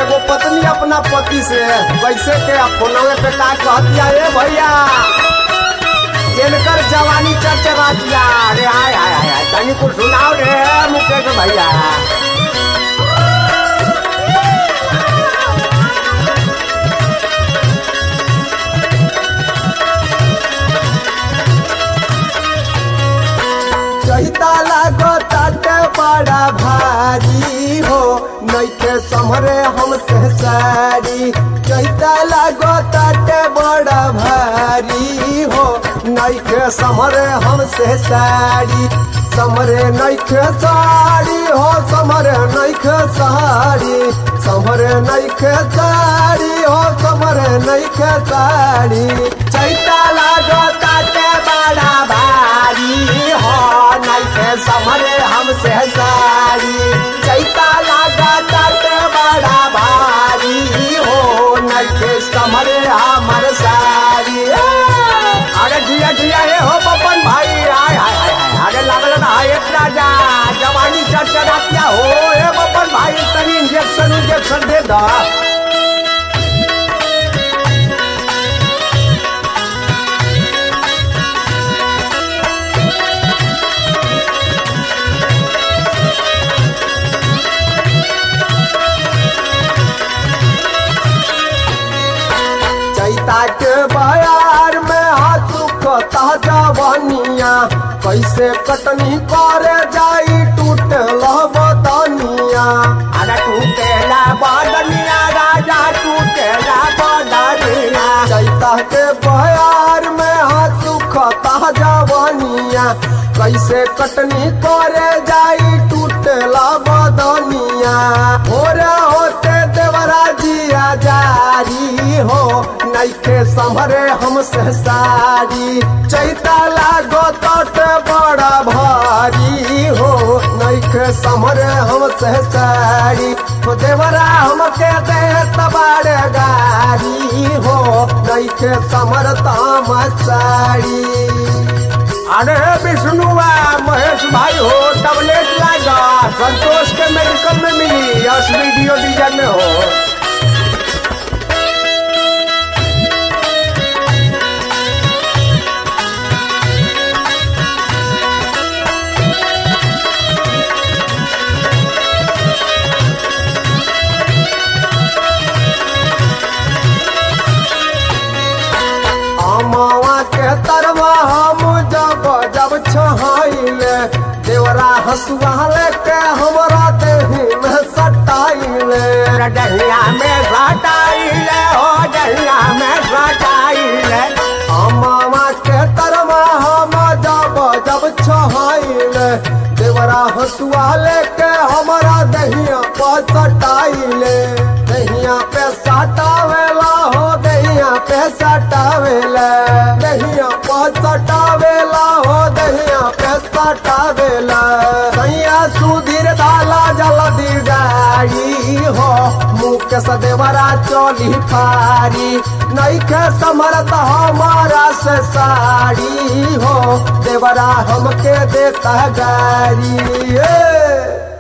एगो पत्नी अपना पति से कैसे के फोनवे पे का कहतिया ए भैया इनकर जवानी चरचरातिया अरे हाय हाय हाय हाय तनी कुछ सुनाओ रे मुकेश भैया चैता लागो ताटे बड़ा भारी हो नैखे समरे हमसे सारी चैता लागो ताटे बड़ा भारी हो नैखे समरे हमसे सारी समरे नैखे साड़ी हो समरे नैखे साड़ी समरे नैखे साड़ी हो समरे नैखे साड़ी चैता लागो ताटे बड़ा भारी हो नैखे समरे हमसे साड़ी चैता लागा ताटे बड़ा भारी हो नैखे समरे हमर साड़ी अरे जिया जिया हे हो बपन भाई आय हाय हाय हाय अरे लागल ना एक राजा जवानी चरचरातिया हो हे बपन भाई तनी इंजेक्शन इंजेक्शन दे दा चैता के बयार में हाथ कता जवानिया कैसे कटनी करे जाई टूटे बदनिया अरे टूटे बदनिया राजा टूटे बदनिया चैता के बयार में हाथ कता जवानिया कैसे कटनी करे जाई टूटे बदनिया भोरे होते देवरा जिया जारी हो नैखे संभरे हमसे सारी चैता लागो तट बड़ा भारी हो नैखे संभरे हमसे सारी हो देवरा हमके दे तबाड़ गारी हो नैखे समर ताम साड़ी अरे विष्णुआ महेश भाई हो टबलेट लागा संतोष के मेडिकल में मिली यस वीडियो डिजाइन में हो अमावा के तरवा हम जब जब छहाइले देवरा हसुआ लेके हमरा देही में सटाइले डहिया में सटाइले हो डहिया में सटाइले अमावा के तरवा हम जब जब छहाइले देवरा हसुआ लेके हमरा दहिया पर सटाइले दहिया पे सटावेला हो दहिया पे सटावेला दहिया पे सटावेला हो दहिया पे सटावेला सैया सुधीर दाला जल्दी गाड़ी हो मुख सदेवरा चोली फारी नैखे समरत हमारा से साड़ी हो देवरा हमके देता गाड़ी ए!